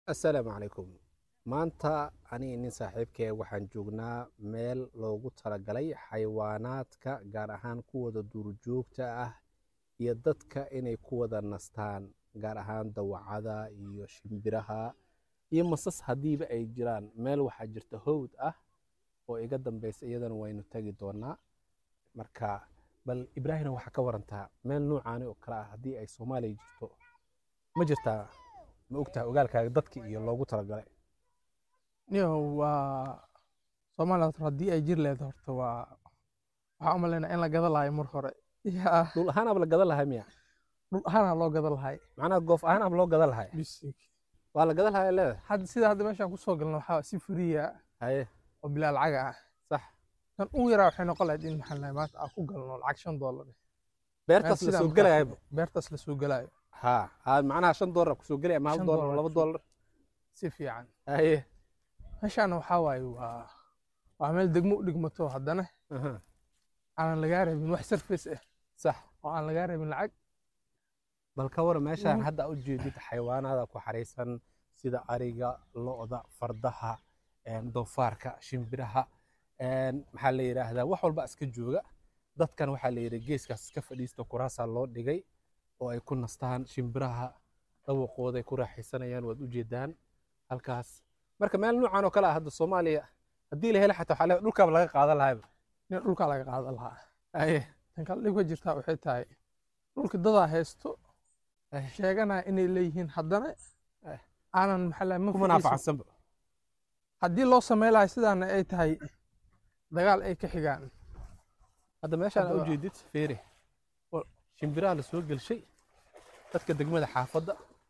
assalaamu calaykum maanta aniga nin saaxiibkee waxaan joognaa meel loogu talagalay xayawaanaadka gaar ahaan kuwada duurjoogta ah iyo dadka inay ku wada nastaan gaar ahaan dawacada iyo shimbiraha iyo masas haddiiba ay jiraan meel waxaa jirta howd ah oo iga dambeysa iyadana waynu tegi doonaa marka bal ibraahina waxaa ka warantaa meel nuucaani oo kale ah haddii ay soomaaliya jirto ma jirtaa ma ogtaha ogaalkaaga dadki iyo loogu talagalay niyo waa soomaaliya horta haddii ay jir leedahay horta waa waxaa u malaynaa in la gada lahayo mar hore yaa dhul ahaanaaba la gadan lahay miya dhul ahaana loo gada lahay macnaha goof ahaanaaba loo gadan lahay bisink waa la gadan lahay leedahay hadda sida hadda meeshaan kusoo galna waxaa si furiya haye oo bilaa lacaga ah sax kan ugu yaraa waxay noqon lahayd in maxaa lahay maanta aan ku galno lacag shan doolar beertaas la Sidaan soo markaa- gelayaba beertaas la soo gelayo ha ha macnaha shan doolar kusoo gelaya ama hal Shan doolar doolar laba kusoo- doolar si fiican haye meeshaana waxaa waaye waa waa meel degmo u dhigmato haddana aha, aanan lagaa rabin wax surface ah sax oo aan lagaa rabin lacag bal ka waran meeshaan Mhm. hadda u jeedid xayawaanaada ku xaraysan sida ariga lo'da fardaha een, doofaarka shimbiraha een, maxaa la yidhaahdaa wax walba iska jooga dadkan waxaa la yidhi geeskaas iska fadhiista kuraasaa loo dhigay oo ay ku nastaan shimbiraha dhawaqooda ay ku raaxaysanayaan waad u jeedaan halkaas marka meel noocan oo kale ah hadda soomaaliya haddii la helo xataa waxaa le- dhulkaaba laga qaadan lahayba in dhulkaa laga qaadan lahaa aye tan kale dhibka jirtaa waxay tahay dhulka dadaa haysto Eh. sheeganaya inay leeyihiin haddana Eh. aanan maxaa lahay kuma naafacsanba haddii loo samey lahay sidaana ay tahay dagaal ay ka xigaan hadda meeshaan Hadda u waa- jeedid feere Wa- shimbiraha la soo gelshay dadka degmada xaafadda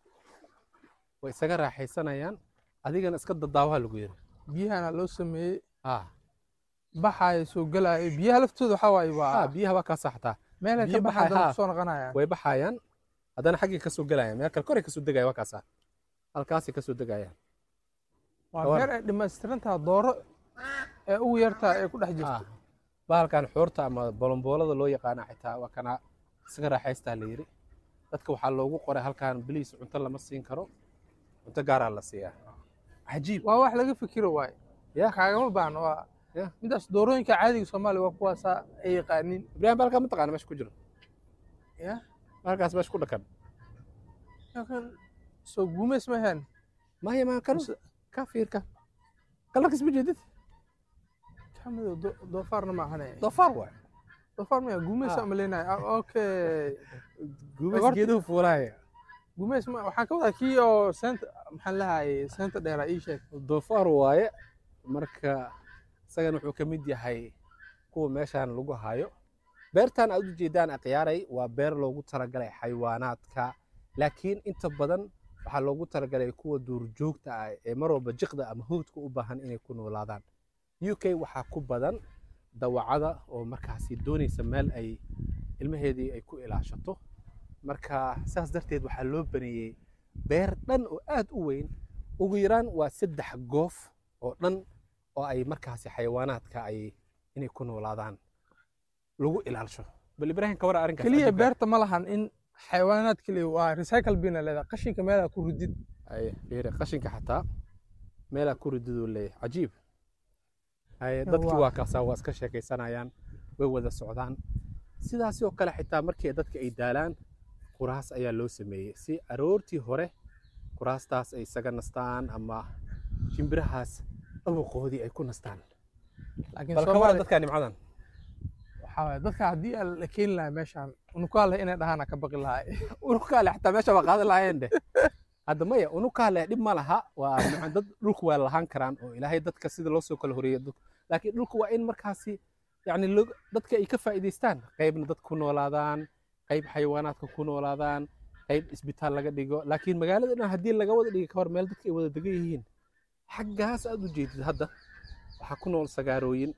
way isaga raaxaysanayaan adigana iska dadaawaha lagu yiri biyahana loo sameeyey ah baxaya soo gelaya biyaha laftooda waxaa waaye ah, waa biyaha waa kaa saxtaa meelay biyo ka baxaan baxaya, dad haa. kusoo noqonayaan way baxayaan haddana xaggay kasoo gelayaan meel kale koray kasoo degaya waa kaasaa halkaasay kasoo degayaan waa Kawan. meel ay dhammaystirantaha dooro ee ugu yartaa ee ku dhex ah jirto bahalkan xoorta ama bolomboolada loo yaqaana xitaa waa kana isaga raaxaystaa la yiri dadka waxaa loogu qoray halkan biliis cunto lama siin karo cunto gaaraa la siiyaa cajiib waa wax laga fikiro waaye Ya. kaagama baahno waa Ya. midaas doorooyinka caadiga soomaaliya waa kuwaasaa ay yaqaaniin ibraahim bahalkaa ma taqaana meesha ku jiro ya bahalkaas meesha ku dhakan laakiin soo guumays ma ahayn maya ma kan Mise- ka fiirka kalarkiis ma jeedid kamido doofaarna ma ahane doofaar waay doofaar maya guumays Ah. aan maleynayo Ah, okay guumays Horta- geeduhu fuulaaya guumays ma waxaan ka wadaa kii oo seenta maxaan lahayay seenta dheeraa ii sheeg doofaar waaye marka isagana wuxuu ka mid yahay kuwa meeshaan lagu hayo beertan aad u jeedaan akhyaaray waa beer loogu talagalay xayawaanaadka laakiin inta badan waxaa loogu talagalay kuwa duurjoogta ah ee mar walba jiqda ama howdka u baahan inay ku noolaadaan u k waxaa ku badan dawacada oo markaasi doonaysa meel ay ilmaheedii ay ku ilaashato marka saas darteed waxaa loo baneeyey beer dhan oo aad u weyn ugu yaraan waa saddex goof oo dhan oo ay markaasi xayawaanaadka ay inay ku noolaadaan lagu ilaalisho bal ibraahim ka wara arrinkaas keliya adiga. beerta ma lahan in xayawaanaad keliya waa recycle bina leedahay qashinka meelaa ku ridid Ay, fiiri, qashinka xataa meelaa ku rididuu leeyahay cajiib Ay, dadkii waa- waa kaasaa waa iska sheekaysanayaan way wada socdaan sidaasi oo kale xitaa markii dadka ay daalaan kuraas ayaa loo sameeyey si aroortii hore kuraastaas ay isaga nastaan ama shimbirahaas dhawaqoodii ay ku nastaan laakiin bal ka wara soomaaliya dadka nimcadan waxaa waaye dadka haddii aan la keeni lahaa meeshaan unukaa leh inay dhahaan ka baqi lahay unukaale xataa meesha waa qaadan lahaayeen dheh hadda maya unukaale dhib ma laha waa macna dad dhulku waa lahaan karaan oo ilaahay dadka sida loo soo kala horeeyay dadku laakiin dhulku waa in markaasi yacni loo- dadka ay ka faa'iidaystaan qaybna dad ku noolaadaan qayb xayawaanaadka ku noolaadaan qayb isbitaal laga dhigo laakiin magaalada dhan haddii laga wada dhigi ka hor meel dadka ay wada degan yihiin xaggaas aad u jeedid hadda waxaa ku nool sagaarooyin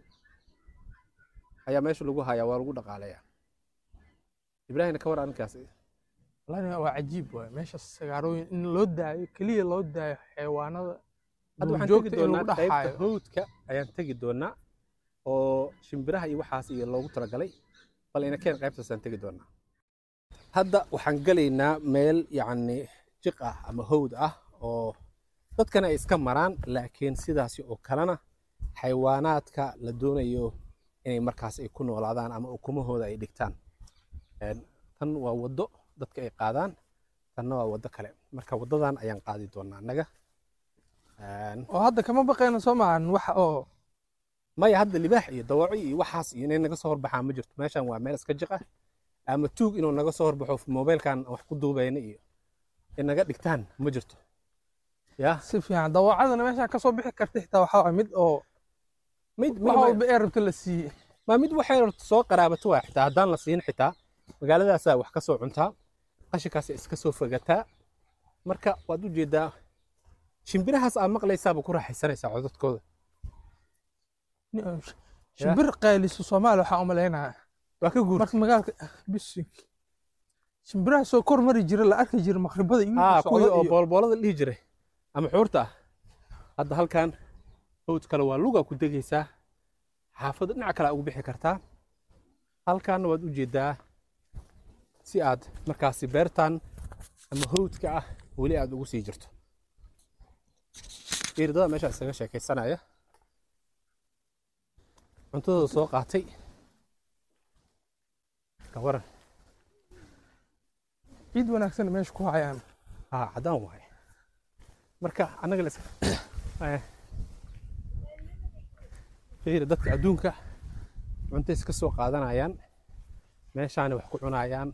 ayaa meesha lagu hayaa waa lagu dhaqaalayaa ibraahimna ka war arrinkaas wallaahi waa cajiib waay meesha sagaarooyin in loo daayo keliya loo daayo xayawaanada hadda waxaan tegi duurjoogta in doonaa lagu qaybta dhaxaayo howdka ayaan tegi doonaa oo shimbiraha iyo waxaas iyo loogu talagalay bal ina keen qaybtaasaan tegi doonaa hadda waxaan gelaynaa meel yacni jiq ah ama howd ah oo dadkana ay iska maraan laakiin sidaasi oo kalena xayawaanaadka la doonayo inay markaas ay ku noolaadaan ama ukumahooda ay dhigtaan Een, tan waa waddo dadka ay qaadaan tanna waa waddo kale marka waddadan ayaan qaadi doonaa annaga Een, oo hadda kama baqayno soo maahan wax oo maya hadda libaax iyo dawaco iyo waxaas iyo inay naga soo horbaxaan ma jirto meeshan waa meel iska jiq ah ama tuug inuu naga soo horbaxo mobilkan wax ku duubayna iyo in naga dhigtaan ma jirto ya si fiican dawaacadana meesha kasoo bixi karta xitaa waxaa waay mid oo mid wax mid walba ee rabta la siiyey ma mid waxay rabto soo qaraabato waa xitaa haddaan la siin xitaa magaaladaasaa wax ka soo cuntaa qashinkaas iska soo fogataa marka waad u jeedaa shimbirahaas aad maqlaysaaba ku raaxaysanaysaa codadkooda shimbir qayliso soomaaliya waxaa umalaynaya waa ka guurta marka magaalka bisink shimbiraha soo kor mari jira la arki jira maqribada iyo aa socda kuwii oo iyo- boolboolada dhihi jiray ama xuurta ah hadda halkan hawd kale waa lugaa ku degaysaa xaafadda dhinaca kale aa ugu bixi kartaa halkaana waad u jeedaa si aad markaasi beertan ama hawdka ah weli aad ugu sii jirto iridada meesha isaga sheekaysanaya cuntadooda soo qaatay ka waran ciid wanaagsan meesha ku hayaan haa caddaan waaye marka annaga la iska eh, fiiri dadka adduunka cunto iska soo qaadanayaan meeshaani wax ku cunayaan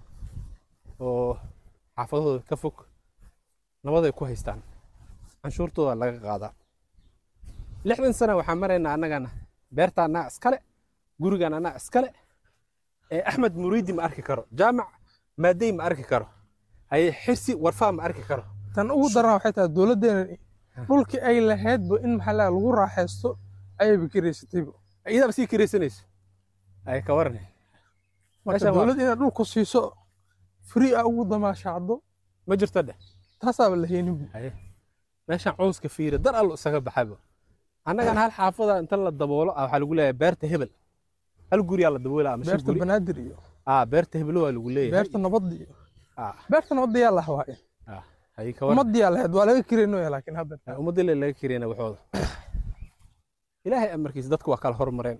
oo xaafadahooda ka fog nabaday ku haystaan canshuurtooda laga qaadaa lixdan sana waxaan maraynaa annagana beerta annaa iskale gurigan annaa iskale ee axmed muriidi ma arki karo jaamac maadey ma arki karo haye xirsi warfaa ma arki karo tan ugu daran waxay tahay dowladdeena dhulkii ay lahaydba in maxaa la lagu raaxaysto ayayba kiraysatayba iyadaaba sii kiraysanayso ay ka waran marka Meeshan waa- dowladda inaad dhulku siiso free ah ugu damaashaacdo ma jirto dheh taasaaba la heenin haye meeshaan cawska fiira dar allo isaga baxaba annagana hal xaafada inta la daboolo ah waxaa lagu leeyahay beerta hebel hal guriyaa la daboola ama shan beerta guri banaadir iyo ah beerta hebelo waa lagu leeyahay beerta nabadda iyo ah beerta nabadda yaa lah waaye ah haye ka waran ummadda yaa lahayd waa laga kiraynoya laakiin hadda ummadda le laga kireyna waxooda ilaahay amarkiisa dadku waa kala hormareen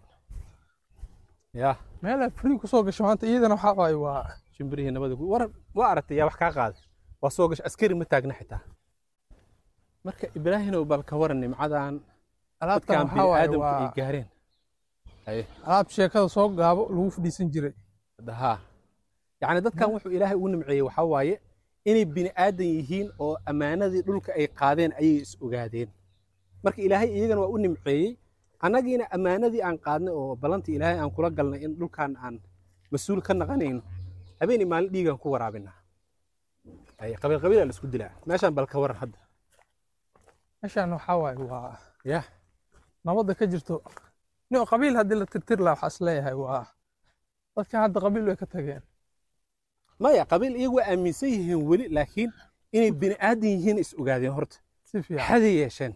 ya meelaa free kusoo gasho maanta iyadana waxaa waaye waa shimbirihii nabada ku waran waa aragtay yaa wax kaa qaaday waa soo gasho askari ma taagna xitaa marka ibraahinow bal ka waran nimcadan alaabtan dadkan waxaa waaye bini'aadamku ay waa gaareen haye alaab sheekada soo gaabo lagu fadhiisan jiray hadda haa yacni dadkan wuxuu ilaahay ugu nimceeyey waxaa waaye inay bini aadan yihiin oo ammaanadii dhulka ay qaadeen ayay is ogaadeen marka ilaahay iyagana waa u nimceeyey annagiina ammaanadii aan qaadnay oo ballantii ilaahay aan kula galnay in dhulkan aan mas-uul ka naqanayno habeenii maalin dhiigaan ku waraabinaa haye qabiil qabiilaa la isku dilaa meeshaan bal ka waran hadda meeshaan waxaa waaye waa ya nabadda ka jirto nin qabiil haddii la tirtir lahaa waxaa is leeyahay waa dadkan hadda qabiil way ka tageen maya qabiil iyagu waa aaminsan yihiin weli laakiin inay bini aadan yihiin is ogaadeen horta si fiican xaday yeesheen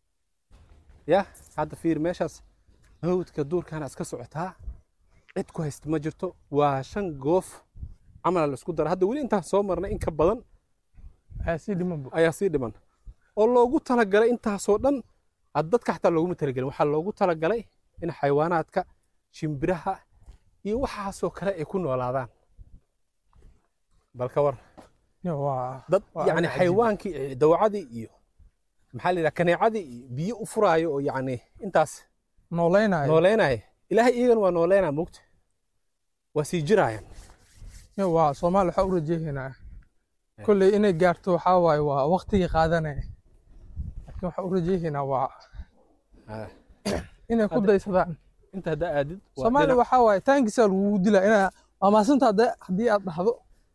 ya hadda fiir meeshaas hawdka duurkana iska socotaa cid ku haysta ma jirto waa shan goof camala la isku dara hadda weli intaan soo marnay in ka badan waxaa sii dhimanba ayaa sii dhiman oo loogu talagalay intaasoo dhan ad dadka xataa looguma talagelin waxaa loogu talagalay in xayawaanaadka shimbiraha iyo waxaasoo kale ay ku noolaadaan bal ka war waa dad Waa yani arrin cajiib. xayawaankii iyo dawacadii iyo maxaa la yidhaha kaneecadii iyo biyo u furaayo oo yacni intaas noolaynayo nooleynaya ilaahay iyagana waa nooleynaa mogta waa sii jiraayaan waa soomaali waxaa u rajeehaynaa kolley inay gaarto waxaa waaye waa waqtigii qaadanaya laakiin waxaa u rajeehaynaa waa Ah, inay ku Hadda- daysadaan inta haddaa aadid waa soomaali dhinac- waxaa waaye taankiisa lagugu dilaa inaa waa maasanta hadda- haddii aad dhahdo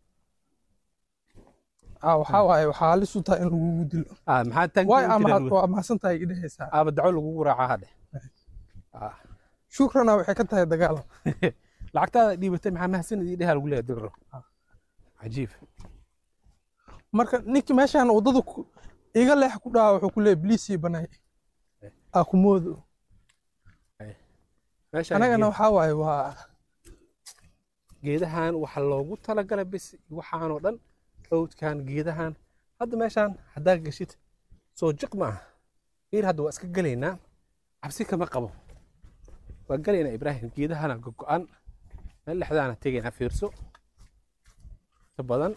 ah waxaa waaye waxaa halis u tahay in lagugu dilo ah, maxaa taanki waay u ama jiraan had- wey? waa mahadsantahay idhehaysaa aaba daco lagugu raacaa hadhe Ah, shukrana waxay ka tahay dagaal lacagtaada dhiibatay maxaa mahadsanid ii dheha lagu leeyahay digro cajiib marka ninki meeshaan waddada ku- iga leex ku dhaha wuxuu ku leeyahy bliisii banay aa ku moodo meeshaan anagana geed- waxaa waaye waa geedahan waxaa loogu talagalay bis waxaanoo dhan hawdkan geedahan hadda meeshaan haddaa geshid soo jiq maaha fiir hadda waa iska gelaynaa cabsi kama qabo waa gelaynaa ibraahim geedahana gogo-an meel dhexdaana tegaynaa fiirso inta badan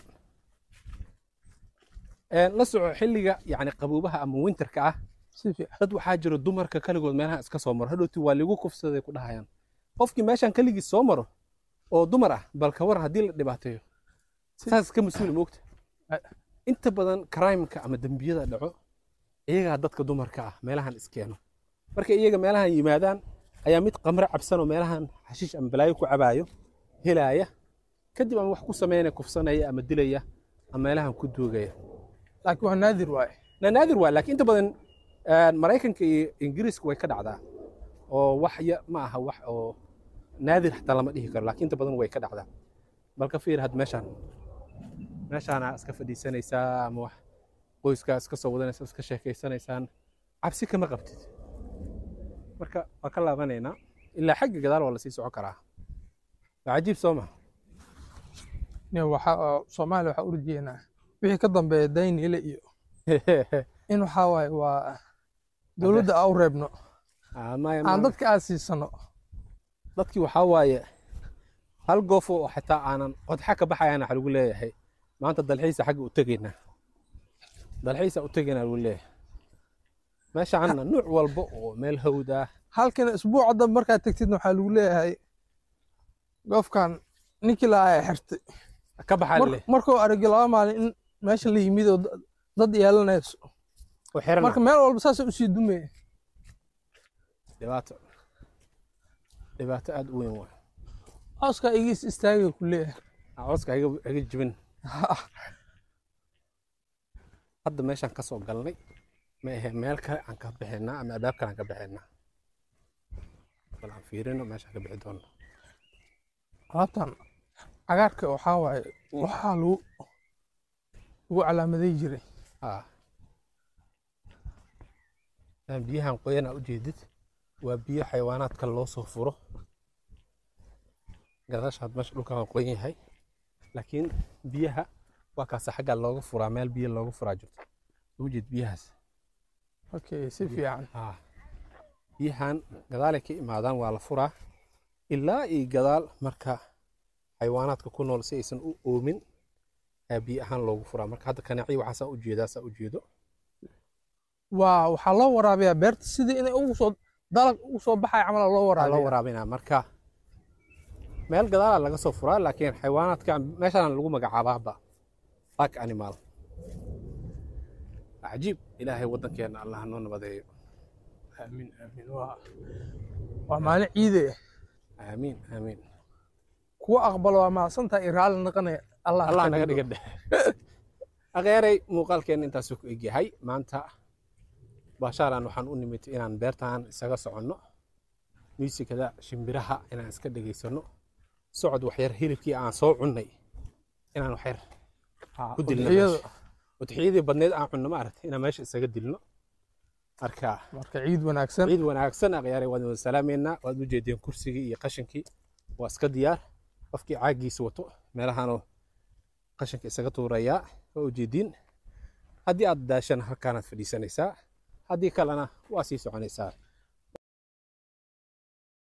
Een, la soco xilliga yacni qaboobaha ama winterka ah si fiican dad waxaa jiro dumarka kaligood meelaha iska soo maro hadhowti waa ligu kufsaday ku dhahayaan qofkii meeshan kaligiis soo maro oo dumar ah bal ka waran haddii la dhibaateeyo Si- saas ka mas-uuli moogta Ay. inta badan crimeka ama dembiyada dhaco iyagaa dadka dumarka ah meelahan iskeeno markay iyaga meelahan yimaadaan ayaa mid qamre cabsan oo meelahan xashiish ama balaayo ku cabaayo helaaya kadib ama wax ku sameynaya kufsanaya ama dilaya ama meelahan ku duugaya laakiin waa naadir waaye na naadir waa laakiin inta badan een, maraykanka iyo ingiriiska way ka dhacdaa oo wax ya ma aha wax oo naadir xataa lama dhihi karo laakiin inta badan way ka dhacdaa bal ka fiir had meeshaan meeshaana iska fadhiisanaysaa ama wax qoyskaa iska soo wadanaysa iska sheekaysanaysaan cabsi kama qabtid marka waa ka laabanaynaa ilaa xagga gadaal waa lasii socon karaa waa cajiib soo ma Nin waxa oo soomaaliya waxaa u rajeynaa wixii ka dambeeya daynile iyo in waxaa waaye waa dowladda aan u reebno Ah, maya aan ma- dadka aan siisano dadkii waxaa waaye hal goof oo xitaa aanan qodxa ka baxayana waxa lagu leeyahay maanta dalxiisa xagga u tegaynaa dalxiisa u tegaynaa lagu leeyahay meeshaana nuuc walba oo meel hawd ah halkan isbuuca dambe markaad tegtidna waxaa lagu leeyahay goofkan ninkii la ay xirtay ka baxaa Mar- leh markuu aragay laba maalin in meesha la yimid oo da- dad yeelanayso oo xiran marka meel walba saasay usii dumaya dhibaato dhibaato aad u weyn waa cawskaa igiis istaagay ku leeyahay cawska iga iga jibin hadda meeshaan ka soo galnay ma ahe meel kale aan ka bixinaa ama albaab kale aan ka bixinaa bal aan fiirino meeshaan ka bixi doona alaabtan cagaarka waxaa waaye waxaa lagu lagu calaamaday jiray haa Een biyahan qoyan aa ujeedid waa biyo xayawaanaadka loo soo furo gadaashaad meesha dhulka waa qoyan yahay laakiin biyaha waa kaasa xagga looga furaa meel biyo looga furaa jirto ujeed biyahaas okay si fiican haa biyahan gadaalay ka imaadaan waa la furaa ilaa iyo gadaal marka xayawaanaadka ku nool si aysan u oomin ayaa biyo ahaan loogu furaa marka hadda kanaaciya waxaasaa ujeedaa saa ujeedo waa waxaa loo waraabiyaa beerta sidii inay ugu soo dalag ugu soo baxaya camal loo waa loo waraabiya waraabinaa marka meel gadaalaa laga soo furaa laakiin xayawaanaadka meeshaan lagu magacaabaaba park animal cajiib ilaahay waddankeena allah noo nabadeeyo aamin aamin waa waa maalin ciide aamiin aamiin kuwa aqbalo waa mahadsantaha iyo raalli naqanaya allah allah ka naga dhigo. dhiga dhexe akheeray muuqaalkeena intaasuu ku egyahay maanta baashaalan waxaan u nimid inaan beertaan isaga soconno muusikada shimbiraha inaan iska dhegaysano socod waxyar hilibkii aan soo cunnay inaan waxyar Haa, ku dilno udhexeeyada. meesha. udxiyadii badneed aan cunno ma aragtay inaan meesha isaga dilno marka marka ciid wanaagsan ciid wanaagsan akhyaaray waan wada salaameynaa waad u jeedeen kursigii iyo qashinkii waa iska diyaar qofkii caagiisa wato meelahanoo qashinka isaga tuurayaa waa ujeediin haddii aad daashana halkaanaad fadhiisanaysaa haddii kalena waa sii soconaysaa